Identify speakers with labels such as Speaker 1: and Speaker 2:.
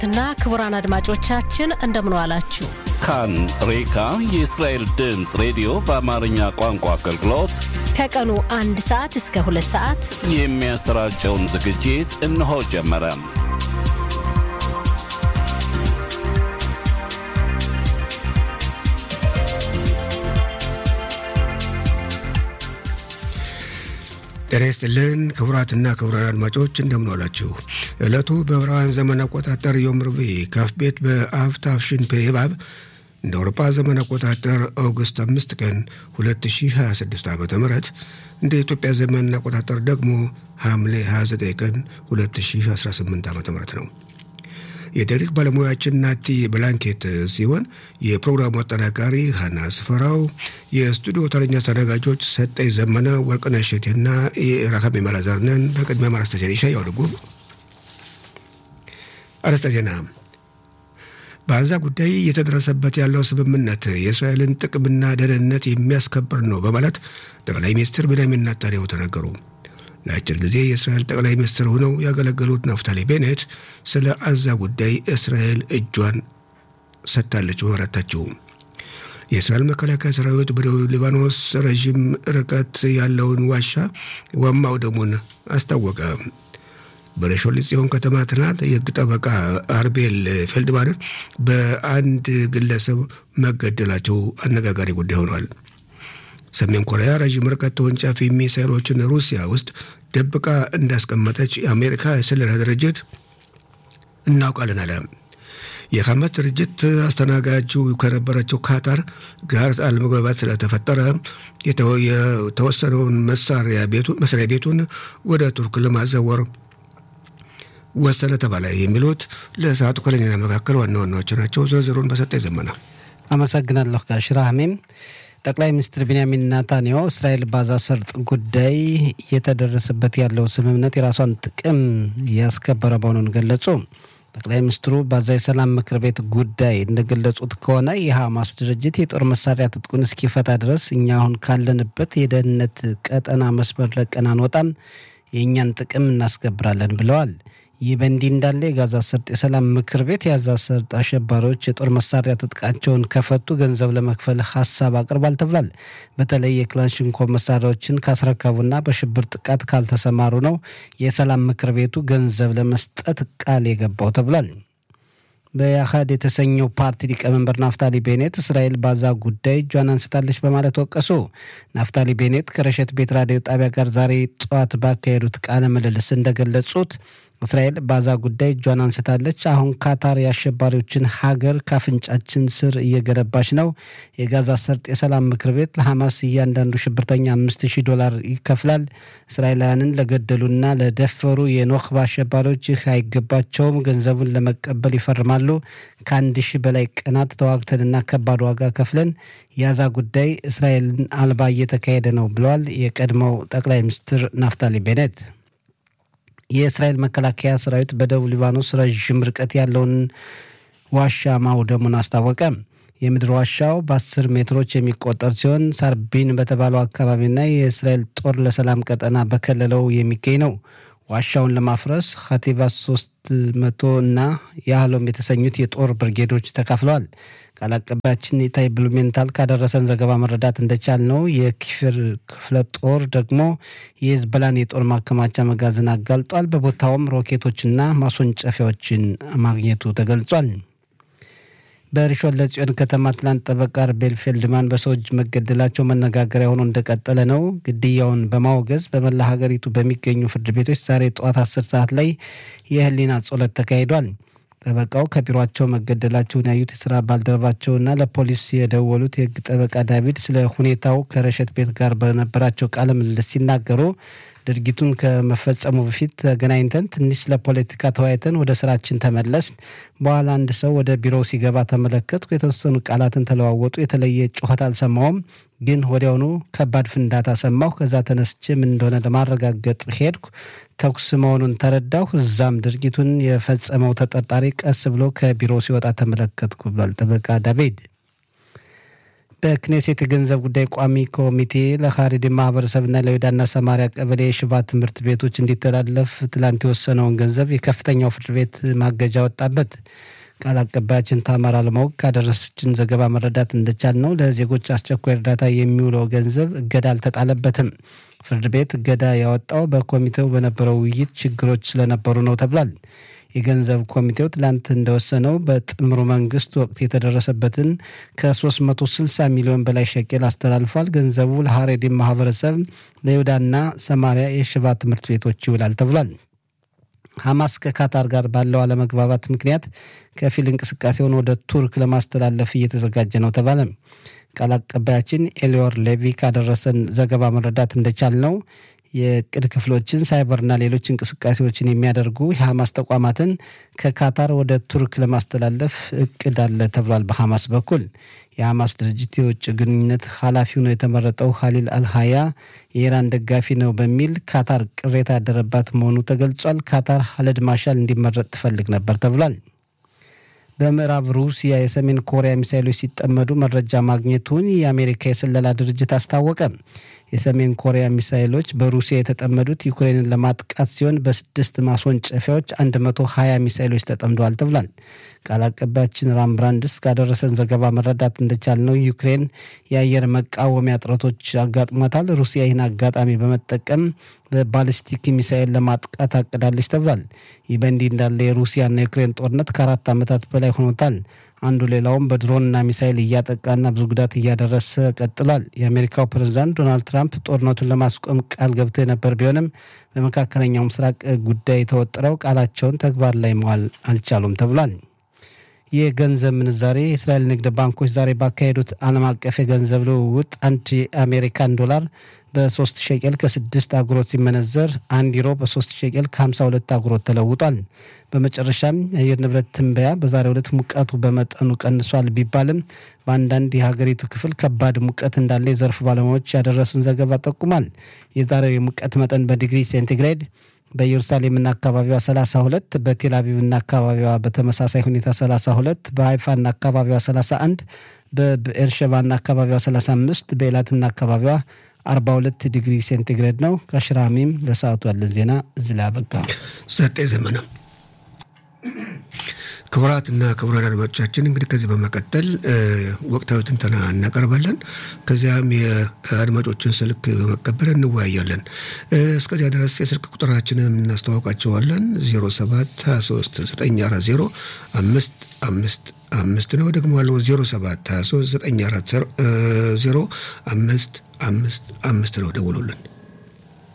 Speaker 1: ክቡራትና ክቡራን አድማጮቻችን እንደምን ዋላችሁ።
Speaker 2: ካን ሬካ የእስራኤል ድምፅ ሬዲዮ በአማርኛ ቋንቋ አገልግሎት
Speaker 1: ከቀኑ አንድ ሰዓት እስከ ሁለት ሰዓት
Speaker 2: የሚያሰራጨውን ዝግጅት እነሆ ጀመረ።
Speaker 3: ጤና ይስጥልን ክቡራትና ክቡራን አድማጮች እንደምን ዋላችሁ። ዕለቱ በዕብራውያን ዘመን አቆጣጠር ዮም ርቡዕ ካፍ ቤት በአብ ታፍሽን ፔባብ እንደ አውሮፓ ዘመን አቆጣጠር ኦገስት አምስት ቀን 2026 ዓ ም እንደ ኢትዮጵያ ዘመን አቆጣጠር ደግሞ ሐምሌ 29 ቀን 2018 ዓ ም ነው። የታሪክ ባለሙያችን ናቲ ብላንኬት ሲሆን የፕሮግራሙ አጠናቃሪ ሀና ስፈራው፣ የስቱዲዮ ተረኛ አስተናጋጆች ሰጠኝ ዘመነ፣ ወርቅነሽ እሸቴና የራካሜ መላዘርነን። በቅድሚያ ማረስተ ዜና ይሻያው ድጉ አርዕስተ ዜና በአዛ ጉዳይ እየተደረሰበት ያለው ስምምነት የእስራኤልን ጥቅምና ደህንነት የሚያስከብር ነው በማለት ጠቅላይ ሚኒስትር ቤንያሚን ኔታንያሁ ተናገሩ። ለአጭር ጊዜ የእስራኤል ጠቅላይ ሚኒስትር ሆነው ያገለገሉት ናፍታሊ ቤኔት ስለ አዛ ጉዳይ እስራኤል እጇን ሰጥታለች በማለታቸው የእስራኤል መከላከያ ሰራዊት በደቡብ ሊባኖስ ረዥም ርቀት ያለውን ዋሻ ማውደሙን አስታወቀ። በረሾሌ ጽዮን ከተማ ትናንት የሕግ ጠበቃ አርቤል ፌልድማንን በአንድ ግለሰብ መገደላቸው አነጋጋሪ ጉዳይ ሆኗል። ሰሜን ኮሪያ ረዥም ርቀት ተወንጫፊ ሚሳይሎችን ሩሲያ ውስጥ ደብቃ እንዳስቀመጠች የአሜሪካ የስለላ ድርጅት እናውቃለን አለ። የሐማስ ድርጅት አስተናጋጁ ከነበረችው ካታር ጋር አለመግባባት ስለተፈጠረ የተወሰነውን መስሪያ ቤቱን ወደ ቱርክ ለማዘወር ወሰነ ተባለ። የሚሉት ለሰዓቱ ከለኛ መካከል ዋና ዋናዎቹ ናቸው። ዝርዝሩን በሰጠኝ ዘመና
Speaker 4: አመሰግናለሁ። ጋሽራህሜም ጠቅላይ ሚኒስትር ቢንያሚን ናታንያሁ እስራኤል ባዛ ሰርጥ ጉዳይ እየተደረሰበት ያለው ስምምነት የራሷን ጥቅም ያስከበረ መሆኑን ገለጹ። ጠቅላይ ሚኒስትሩ ባዛ የሰላም ምክር ቤት ጉዳይ እንደገለጹት ከሆነ የሐማስ ድርጅት የጦር መሳሪያ ትጥቁን እስኪፈታ ድረስ እኛ አሁን ካለንበት የደህንነት ቀጠና መስመር ለቀን አንወጣም፣ የእኛን ጥቅም እናስከብራለን ብለዋል። ይህ በእንዲህ እንዳለ የጋዛ ሰርጥ የሰላም ምክር ቤት የጋዛ ሰርጥ አሸባሪዎች የጦር መሳሪያ ትጥቃቸውን ከፈቱ ገንዘብ ለመክፈል ሀሳብ አቅርቧል ተብሏል። በተለይ የክላሽንኮቭ መሳሪያዎችን ካስረከቡና በሽብር ጥቃት ካልተሰማሩ ነው የሰላም ምክር ቤቱ ገንዘብ ለመስጠት ቃል የገባው ተብሏል። በያሃድ የተሰኘው ፓርቲ ሊቀመንበር ናፍታሊ ቤኔት እስራኤል ባዛ ጉዳይ እጇን አንስታለች በማለት ወቀሱ። ናፍታሊ ቤኔት ከረሸት ቤት ራዲዮ ጣቢያ ጋር ዛሬ ጠዋት ባካሄዱት ቃለ ምልልስ እንደገለጹት እስራኤል ባዛ ጉዳይ እጇን አንስታለች። አሁን ካታር የአሸባሪዎችን ሀገር ካፍንጫችን ስር እየገነባች ነው። የጋዛ ሰርጥ የሰላም ምክር ቤት ለሐማስ እያንዳንዱ ሽብርተኛ አምስት ሺህ ዶላር ይከፍላል። እስራኤላውያንን ለገደሉና ለደፈሩ የኖክባ አሸባሪዎች ይህ አይገባቸውም። ገንዘቡን ለመቀበል ይፈርማሉ። ከአንድ ሺህ በላይ ቀናት ተዋግተንና ከባድ ዋጋ ከፍለን የጋዛ ጉዳይ እስራኤልን አልባ እየተካሄደ ነው ብለዋል የቀድሞው ጠቅላይ ሚኒስትር ናፍታሊ ቤኔት። የእስራኤል መከላከያ ሰራዊት በደቡብ ሊባኖስ ረዥም ርቀት ያለውን ዋሻ ማውደሙን አስታወቀ። የምድር ዋሻው በአስር ሜትሮች የሚቆጠር ሲሆን ሳርቢን በተባለው አካባቢና የእስራኤል ጦር ለሰላም ቀጠና በከለለው የሚገኝ ነው። ዋሻውን ለማፍረስ ካቲቫ ሶስት መቶ እና የአህሎም የተሰኙት የጦር ብርጌዶች ተካፍለዋል። ቃል አቀባያችን ኢታይ ብሉሜንታል ካደረሰን ዘገባ መረዳት እንደቻል ነው የኪፍር ክፍለ ጦር ደግሞ የሂዝቦላን የጦር ማከማቻ መጋዘን አጋልጧል። በቦታውም ሮኬቶችና ማስወንጨፊያዎችን ማግኘቱ ተገልጿል። በሪሾን ለጽዮን ከተማ ትላንት ጠበቃ አርቤል ፌልድማን በሰው እጅ መገደላቸው መነጋገሪያ ሆኖ እንደቀጠለ ነው። ግድያውን በማውገዝ በመላ ሀገሪቱ በሚገኙ ፍርድ ቤቶች ዛሬ ጠዋት አስር ሰዓት ላይ የህሊና ጸሎት ተካሂዷል። ጠበቃው ከቢሮቸው መገደላቸውን ያዩት የስራ ባልደረባቸውና ለፖሊስ የደወሉት የህግ ጠበቃ ዳቪድ ስለ ሁኔታው ከረሸት ቤት ጋር በነበራቸው ቃለ ምልልስ ሲናገሩ ድርጊቱን ከመፈጸሙ በፊት ተገናኝተን ትንሽ ስለ ፖለቲካ ተወያይተን ወደ ስራችን ተመለስን። በኋላ አንድ ሰው ወደ ቢሮው ሲገባ ተመለከትኩ። የተወሰኑ ቃላትን ተለዋወጡ። የተለየ ጩኸት አልሰማውም፣ ግን ወዲያውኑ ከባድ ፍንዳታ ሰማሁ። ከዛ ተነስቼ ምን እንደሆነ ለማረጋገጥ ሄድኩ። ተኩስ መሆኑን ተረዳሁ። እዛም ድርጊቱን የፈጸመው ተጠርጣሪ ቀስ ብሎ ከቢሮ ሲወጣ ተመለከትኩ ብሏል ጠበቃ ዳቪድ። በክኔሴት የገንዘብ ጉዳይ ቋሚ ኮሚቴ ለካሪድ ማህበረሰብና ለይሁዳና ሰማሪያ ቀበሌ የሽባ ትምህርት ቤቶች እንዲተላለፍ ትላንት የወሰነውን ገንዘብ የከፍተኛው ፍርድ ቤት ማገጃ ወጣበት። ቃል አቀባያችን ታማር አለማወቅ ካደረሰችን ዘገባ መረዳት እንደቻል ነው ለዜጎች አስቸኳይ እርዳታ የሚውለው ገንዘብ እገዳ አልተጣለበትም። ፍርድ ቤት እገዳ ያወጣው በኮሚቴው በነበረው ውይይት ችግሮች ስለነበሩ ነው ተብሏል። የገንዘብ ኮሚቴው ትላንት እንደወሰነው በጥምሩ መንግስት ወቅት የተደረሰበትን ከ360 ሚሊዮን በላይ ሸቄል አስተላልፏል። ገንዘቡ ለሀሬዲን ማህበረሰብ ለይሁዳና ሰማሪያ የሽባ ትምህርት ቤቶች ይውላል ተብሏል። ሐማስ ከካታር ጋር ባለው አለመግባባት ምክንያት ከፊል እንቅስቃሴውን ወደ ቱርክ ለማስተላለፍ እየተዘጋጀ ነው ተባለ። ቃል አቀባያችን ኤሊዮር ሌቪ ካደረሰን ዘገባ መረዳት እንደቻል ነው የቅድ ክፍሎችን ሳይበርና ሌሎች እንቅስቃሴዎችን የሚያደርጉ የሐማስ ተቋማትን ከካታር ወደ ቱርክ ለማስተላለፍ እቅድ አለ ተብሏል። በሐማስ በኩል የሐማስ ድርጅት የውጭ ግንኙነት ኃላፊ ሆኖ የተመረጠው ሀሊል አልሀያ የኢራን ደጋፊ ነው በሚል ካታር ቅሬታ ያደረባት መሆኑ ተገልጿል። ካታር ሀለድ ማሻል እንዲመረጥ ትፈልግ ነበር ተብሏል። በምዕራብ ሩሲያ የሰሜን ኮሪያ ሚሳይሎች ሲጠመዱ መረጃ ማግኘቱን የአሜሪካ የስለላ ድርጅት አስታወቀ። የሰሜን ኮሪያ ሚሳይሎች በሩሲያ የተጠመዱት ዩክሬንን ለማጥቃት ሲሆን በስድስት ማስወንጨፊያዎች 120 ሚሳይሎች ተጠምደዋል ተብሏል። ቃል አቀባያችን ራም ብራንድስ ካደረሰን ዘገባ መረዳት እንደቻልነው ዩክሬን የአየር መቃወሚያ እጥረቶች አጋጥሟታል። ሩሲያ ይህን አጋጣሚ በመጠቀም በባሊስቲክ ሚሳኤል ለማጥቃት አቅዳለች ተብሏል። ይህ በእንዲህ እንዳለ የሩሲያና የዩክሬን ጦርነት ከአራት ዓመታት በላይ ሆኖታል። አንዱ ሌላውም በድሮንና ሚሳይል እያጠቃና ብዙ ጉዳት እያደረሰ ቀጥሏል። የአሜሪካው ፕሬዚዳንት ዶናልድ ትራምፕ ጦርነቱን ለማስቆም ቃል ገብተው የነበር ቢሆንም በመካከለኛው ምስራቅ ጉዳይ ተወጥረው ቃላቸውን ተግባር ላይ መዋል አልቻሉም ተብሏል። የገንዘብ ምንዛሬ የእስራኤል ንግድ ባንኮች ዛሬ ባካሄዱት ዓለም አቀፍ የገንዘብ ልውውጥ አንድ የአሜሪካን ዶላር በሶስት ሸቄል ከስድስት አጉሮት ሲመነዘር አንድ ዩሮ በሶስት ሸቄል ከሀምሳ ሁለት አጉሮት ተለውጧል። በመጨረሻም የአየር ንብረት ትንበያ በዛሬው ዕለት ሙቀቱ በመጠኑ ቀንሷል ቢባልም በአንዳንድ የሀገሪቱ ክፍል ከባድ ሙቀት እንዳለ የዘርፉ ባለሙያዎች ያደረሱን ዘገባ ጠቁሟል። የዛሬው የሙቀት መጠን በዲግሪ ሴንቲግሬድ በኢየሩሳሌምና አካባቢዋ 32 በቴል አቪቭና አካባቢዋ በተመሳሳይ ሁኔታ 32 በሀይፋና አካባቢዋ 31 በብኤርሸባና አካባቢዋ 35 በኤላትና አካባቢዋ 42 ዲግሪ ሴንቲግሬድ ነው። ከሽራሚም ለሰዓቱ ያለን ዜና እዚህ ላይ አበቃ።
Speaker 3: ዘጠኝ ዘመነ ክቡራትና ክቡራን አድማጮቻችን እንግዲህ ከዚህ በመቀጠል ወቅታዊ ትንተና እናቀርባለን። ከዚያም የአድማጮችን ስልክ በመቀበል እንወያያለን። እስከዚያ ድረስ የስልክ ቁጥራችንን እናስተዋውቃቸዋለን። 07 23 940 አምስት አምስት አምስት ነው። ደግሞ ያለው 07 23 940 አምስት አምስት አምስት ነው። ደውሉልን።